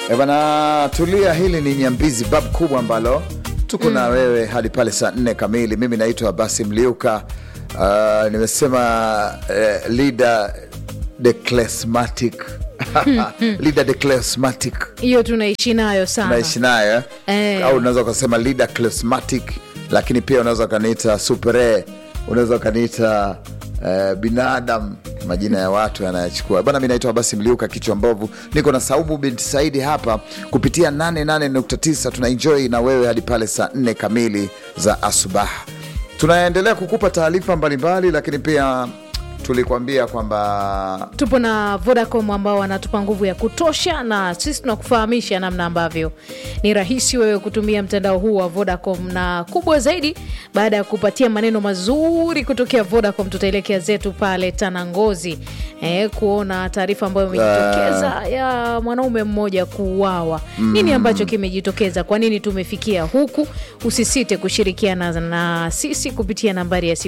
E bana, tulia. Hili ni Nyambizi bab kubwa ambalo tuko na wewe hadi pale saa nne kamili. Mimi naitwa Basi Mliuka. Uh, nimesema uh, leader the classmatic leader the classmatic hiyo tunaishi nayo sana naishi nayo eh? Eh. au unaweza ukasema leader classmatic, lakini pia unaweza ukaniita supere, unaweza ukaniita eh, binadam, majina ya watu yanayachukua bana. Mi naitwa Basi Mliuka, kichwa mbovu, niko na Saumu binti Saidi hapa kupitia 88.9 tuna enjoy na wewe hadi pale saa 4 kamili za asubaha. Tunaendelea kukupa taarifa mbalimbali, lakini pia tulikuambia kwamba tupo na Vodacom ambao wanatupa nguvu ya kutosha, na sisi tunakufahamisha namna ambavyo ni rahisi wewe kutumia mtandao huu wa Vodacom, na kubwa zaidi, baada ya kupatia maneno mazuri kutokea Vodacom, tutaelekea zetu pale Tanangozi eh, kuona taarifa ambayo imejitokeza ya mwanaume mmoja kuuawa. Nini ambacho kimejitokeza? Kwa nini tumefikia huku? Usisite kushirikiana na sisi kupitia nambari ya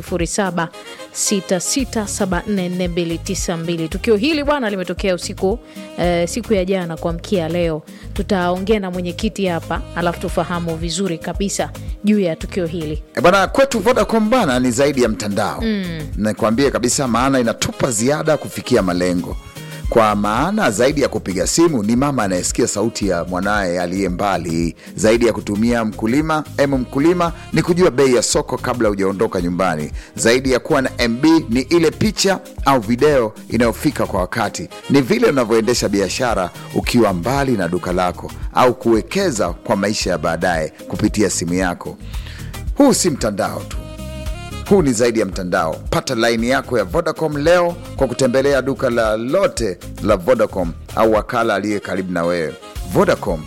0766744292. Tukio hili bwana limetokea usiku eh, siku ya jana kuamkia leo. Tutaongea na mwenyekiti hapa, alafu tufahamu vizuri kabisa juu ya tukio hili. E bana, kwetu Vodacom bana ni zaidi ya mtandao mm. Nakwambia kabisa, maana inatupa ziada kufikia malengo. Kwa maana zaidi ya kupiga simu ni mama anayesikia sauti ya mwanaye aliye mbali. Zaidi ya kutumia mkulima em mkulima ni kujua bei ya soko kabla hujaondoka nyumbani. Zaidi ya kuwa na MB ni ile picha au video inayofika kwa wakati. Ni vile unavyoendesha biashara ukiwa mbali na duka lako, au kuwekeza kwa maisha ya baadaye kupitia simu yako. Huu si mtandao tu, huu ni zaidi ya mtandao. Pata laini yako ya Vodacom leo kwa kutembelea duka la lote la Vodacom au wakala aliye karibu na wewe. Vodacom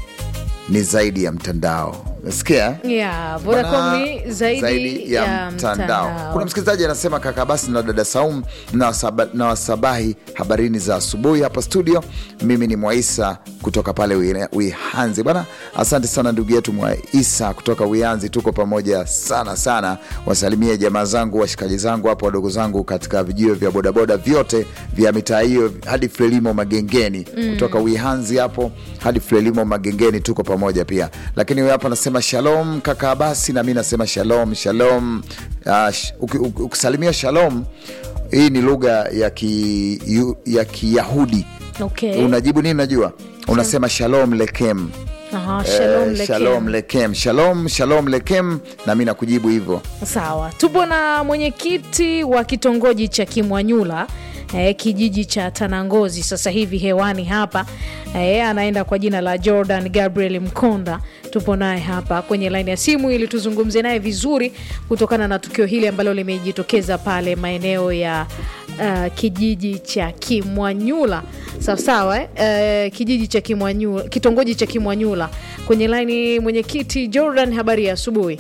ni zaidi ya mtandao. Nasikia Yeah, Vodacom Bana, ni zaidi, ya, mtandao. Kuna msikilizaji anasema kaka basi na dada Saum na wasaba- na wasabahi habarini za asubuhi hapa studio. Mimi ni Mwaisa kutoka pale Wi- Wihanzi bwana. Asante sana ndugu yetu Mwaisa kutoka Wihanzi, tuko pamoja sana sana. Wasalimie jamaa zangu, washikaji zangu hapo, wadogo zangu katika vijio vya bodaboda vyote vya mitaa hiyo hadi Frelimo Magengeni kutoka Wihanzi hapo hadi Frelimo Magengeni, tuko pamoja pia. Lakini huyo hapa anasema shalom kaka Abasi, na mi nasema shalom shalom. Uh, sh, uki- uki- ukisalimia shalom, hii ni lugha ya ki, yu- ya Kiyahudi. Okay. Unajibu nini? Najua unasema shalom lekem. Aha, shalom Eh, lekem. shalom lekem, shalom shalom lekem, na mi nakujibu hivyo. Sawa, tupo na mwenyekiti wa kitongoji cha Kimwanyula eh, kijiji cha Tanangozi sasa hivi hewani hapa eh, anaenda kwa jina la Jordan Gabriel Mkonda. Tupo naye hapa kwenye laini ya simu ili tuzungumze naye vizuri kutokana na tukio hili ambalo limejitokeza pale maeneo ya uh, kijiji cha Kimwanyula sawa sawa eh? Eh, kijiji cha Kimwanyula, kitongoji cha Kimwanyula. Kwenye laini mwenyekiti Jordan, habari ya asubuhi.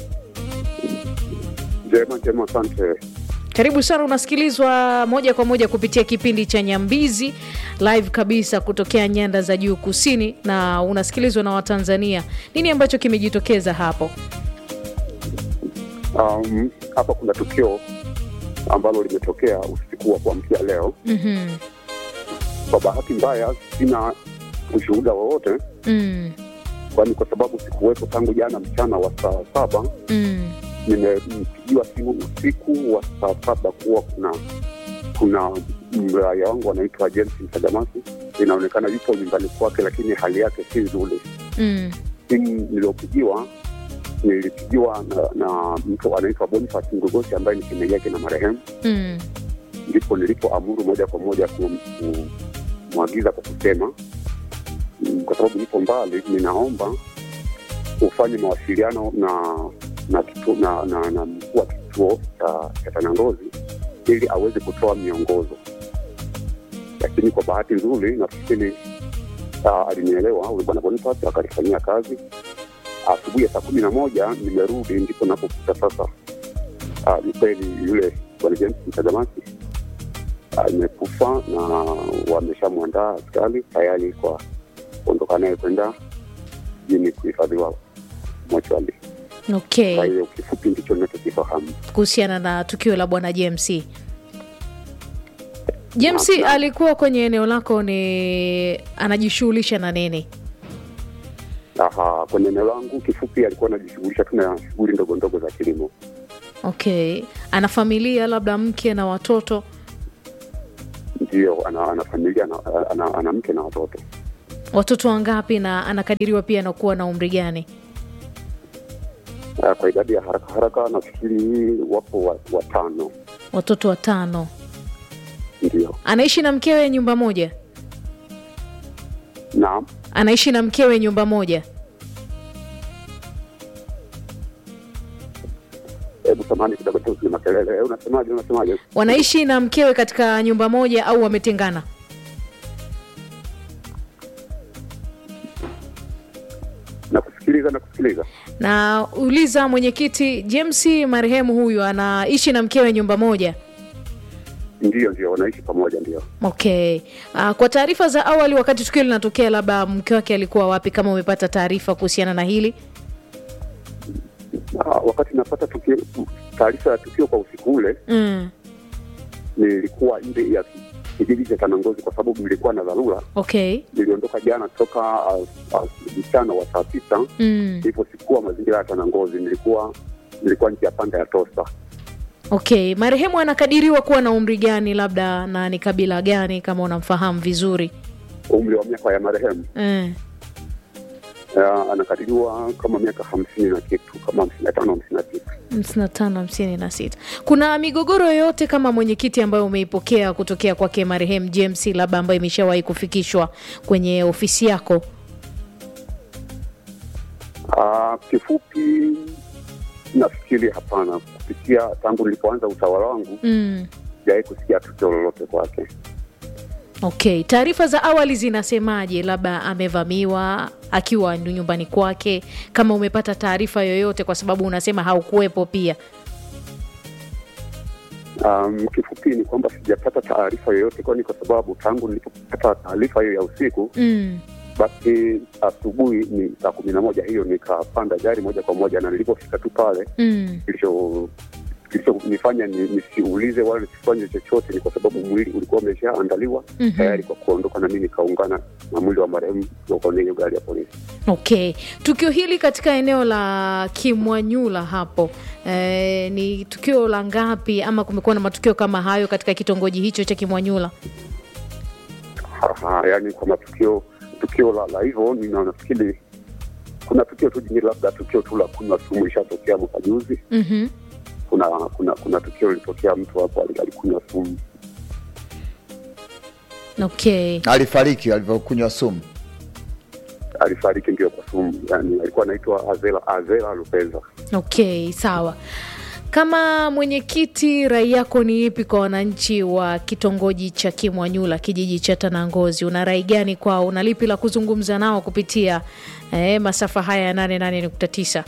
Njema njema, asante. Karibu sana, unasikilizwa moja kwa moja kupitia kipindi cha Nyambizi live kabisa kutokea nyanda za juu kusini, na unasikilizwa na Watanzania. Nini ambacho kimejitokeza hapo? Um, hapa kuna tukio ambalo limetokea usiku wa kuamkia leo. Mhm. Kwa bahati mbaya, sina ushuhuda wowote, Mm, kwani kwa sababu sikuwepo tangu jana mchana wa saa saba. mm, Nimepigiwa simu usiku wa saa saba kuwa kuna kuna mraya wangu anaitwa James Msagamasi, inaonekana yupo nyumbani kwake, lakini hali yake si nzuri. mm, simu niliyopigiwa nilipigiwa na, na mtu anaitwa Boniface Ngogosi ambaye ni shemeji yake na marehemu, mm, ndipo nilipoamuru moja kwa moja kum- kumwagiza kwa kusema mm, kwa sababu nipo mbali, ninaomba ufanye mawasiliano na na kitu, na, na, na mkuu wa kituo cha cha Tanangozi ili aweze kutoa miongozo, lakini kwa bahati nzuri nafikiri uh, alinielewa huyu bwana Boniface akalifanyia kazi. Asubuhi ya saa kumi na moja nimerudi, ndipo napokuta sasa uh, ni kweli yule bwana James Mtagamasi amekufa na wameshamwandaa askari tayari kwa kuondoka naye kwenda jini kuhifadhiwa mochwali. Kwa okay. hiyo kifupi ndicho ninachokifahamu. Kuhusiana na tukio la bwana JMC, JMC Naam. alikuwa kwenye eneo lako, ni anajishughulisha na nini? Aha, kwenye eneo langu kifupi, alikuwa anajishughulisha tu na shughuli ndogo ndogo za kilimo. Okay, ana familia labda mke na watoto? Ndio, ana, ana familia ana, ana, ana mke na watoto. Watoto wangapi, na anakadiriwa pia anakuwa na umri gani? Uh, kwa idadi ya haraka haraka nafikiri wapo wa- watano. Watoto watano. Ndio, Anaishi na mkewe nyumba moja? naam. Anaishi na mkewe nyumba moja? Hebu samahani kidogo tu, kuna makelele. Eh, Unasemaje? Unasemaje? Wanaishi na mkewe katika nyumba moja au wametengana? Nakusikiliza, nakusikiliza. Na uliza mwenyekiti, James marehemu huyu anaishi na mkewe nyumba moja? Ndio, ndio, wanaishi pamoja, ndio. Okay. Uh, kwa taarifa za awali, wakati tukio linatokea, labda mke wake alikuwa wapi, kama umepata taarifa kuhusiana na hili? Ah, wakati napata tukio, taarifa ya tukio kwa usiku ule, Mm. nilikuwa nje ya kijiji cha Tanangozi kwa sababu nilikuwa na dharura. Okay. Niliondoka jana toka ah, ah, mchana wa saa tisa Mm. hivyo sikuwa mazingira ya Tanangozi, nilikuwa nilikuwa nje ya panda ya Tosa. Okay, marehemu anakadiriwa kuwa na umri gani, labda na ni kabila gani, kama unamfahamu vizuri? Umri wa miaka ya marehemu Mm. uh, anakadiriwa kama miaka hamsini na kitu, kama hamsini na tano hamsini na tisa. hamsini na tano hamsini na sita. Kuna migogoro yoyote kama mwenyekiti ambayo umeipokea kutokea kwake marehemu James, labda ambayo imeshawahi kufikishwa kwenye ofisi yako? Uh, kifupi nafikiri hapana, kupitia tangu nilipoanza utawala wangu Mm. sijawahi kusikia tukio lolote kwake. Okay, taarifa za awali zinasemaje? Labda amevamiwa akiwa nyumbani kwake, kama umepata taarifa yoyote, kwa sababu unasema haukuwepo pia. Um, kifupi ni kwamba sijapata taarifa yoyote, kwani kwa sababu tangu nilipopata taarifa hiyo ya usiku, Mm. basi asubuhi ni saa kumi na moja hiyo nikapanda gari moja kwa moja, na nilipofika tu pale Mm. kilicho kilichonifanya ni- nisiulize wala nisifanye chochote ni kwa sababu mwili ulikuwa umeshaandaliwa Mhm. tayari kwa kuondoka, na mimi nikaungana na mwili wa marehemu kwenye hiyo gari ya polisi. Okay, tukio hili katika eneo la Kimwanyula hapo eh, ni tukio la ngapi, ama kumekuwa na matukio kama hayo katika kitongoji hicho cha Kimwanyula? Aha, yani kwa matukio tukio la, la hivyo nina- nafikiri kuna tukio tu jingine, labda tukio tu la kunywa sumu ishatokea mwaka juzi. Mhm. Kuna kuna kuna tukio lilitokea, mtu hapo ali- alikunywa sumu Okay. alifariki alivyokunywa sumu. alifariki, ndio kwa sumu, yani alikuwa anaitwa Azela Azela Lupeza. Okay, sawa. Kama mwenyekiti, rai yako ni ipi kwa wananchi wa kitongoji cha Kimwanyula, kijiji cha Tanangozi? Una rai gani kwao? Una lipi la kuzungumza nao kupitia eh, masafa haya ya 88.9?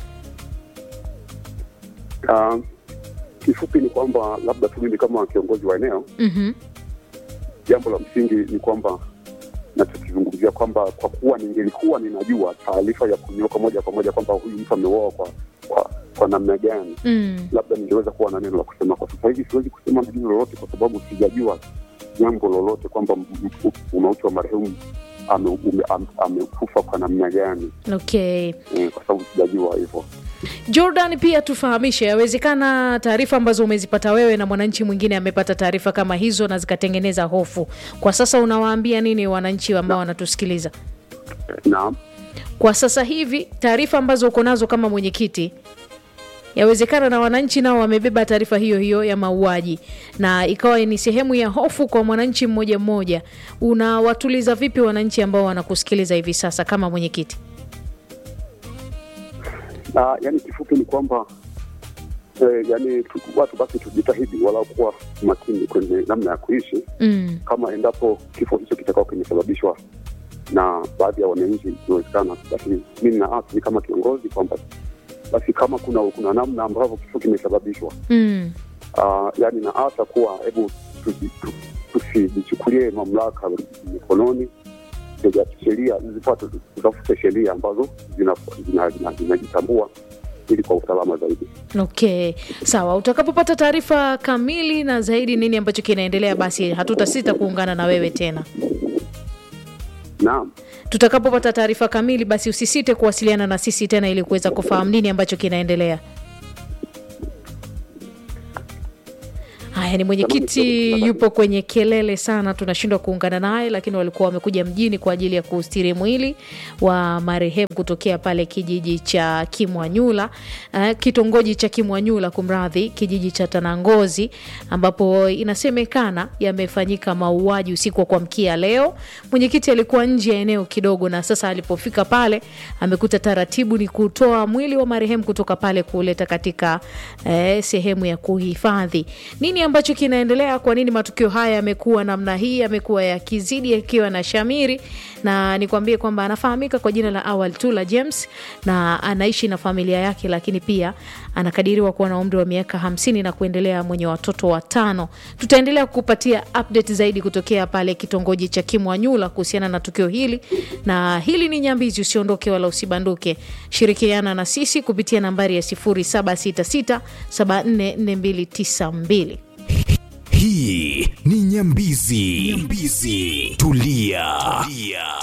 Uh, kifupi ni kwamba labda tu mimi kama kiongozi wa eneo, Mhm. jambo la msingi ni kwamba nachokizungumzia kwamba kwa kuwa ningelikuwa ninajua taarifa ya kunyoka moja kwa moja kwamba huyu mtu ameuawa kwa, kwa, kwa namna gani, Mm. labda ningeweza kuwa na neno la kusema. Kwa sasa hivi siwezi kusema neno lolote kwa sababu sijajua jambo lolote kwamba m- m- umauti wa marehemu ame- ume- am- amekufa kwa namna gani, Okay. eh, kwa sababu sijajua hivyo. Jordan, pia tufahamishe, yawezekana taarifa ambazo umezipata wewe na mwananchi mwingine amepata taarifa kama hizo na zikatengeneza hofu. Kwa sasa unawaambia nini wananchi ambao wanatusikiliza? Naam. Kwa sasa hivi taarifa ambazo uko nazo kama mwenyekiti, yawezekana na wananchi nao wamebeba taarifa hiyo hiyo ya mauaji, na ikawa ni sehemu ya hofu kwa mwananchi mmoja mmoja. Unawatuliza vipi wananchi ambao wanakusikiliza hivi sasa kama mwenyekiti? na yani kifupi ni kwamba eh, yani tu, watu basi tujitahidi walau kuwa makini kwenye namna ya kuishi, Mm. kama endapo kifo hicho kitakao kimesababishwa na baadhi ya wananchi, ikiwezekana, basi mimi naasi kama kiongozi kwamba basi kama kuna kuna namna ambavyo kifo kimesababishwa, Mm. uh, yani naasa kuwa hebu tusi- tu- tusijichukulie mamlaka mikononi ya sheria zifuate, tutafute sheria ambazo zinajitambua zina, zina, zinajitambua ili kwa usalama zaidi. Okay, sawa. Utakapopata taarifa kamili na zaidi nini ambacho kinaendelea, basi hatutasita kuungana na wewe tena. Naam, Tutakapopata taarifa kamili, basi usisite kuwasiliana na sisi tena ili kuweza kufahamu nini ambacho kinaendelea. Haya, ni mwenyekiti yupo kwenye kelele sana, tunashindwa kuungana naye, lakini walikuwa wamekuja mjini kwa ajili ya kuustiri mwili wa marehemu kutokea pale kijiji cha Kimwanyula, uh, kitongoji cha Kimwanyula, kumradhi, kijiji cha Tanangozi, ambapo inasemekana yamefanyika mauaji usiku wa kuamkia leo. Mwenyekiti alikuwa nje ya eneo kidogo, na sasa alipofika pale amekuta taratibu ni kutoa mwili wa marehemu kutoka pale kuleta katika eh, sehemu ya kuhifadhi. Nini ambacho kinaendelea? Kwa nini matukio haya yamekuwa namna hii, yamekuwa yakizidi yakiwa na shamiri? Na nikwambie kwamba anafahamika kwa jina la Awal Tula James na anaishi na familia yake, lakini pia anakadiriwa kuwa na umri wa miaka hamsini na kuendelea, mwenye watoto watano. Tutaendelea kukupatia update zaidi kutokea pale kitongoji cha Kimwanyula kuhusiana na tukio hili, na hili ni Nyambizi. Usiondoke wala usibanduke, shirikiana na sisi kupitia nambari ya 0766744292. Hii ni Nyambizi. Nyambizi. Tulia. Tulia.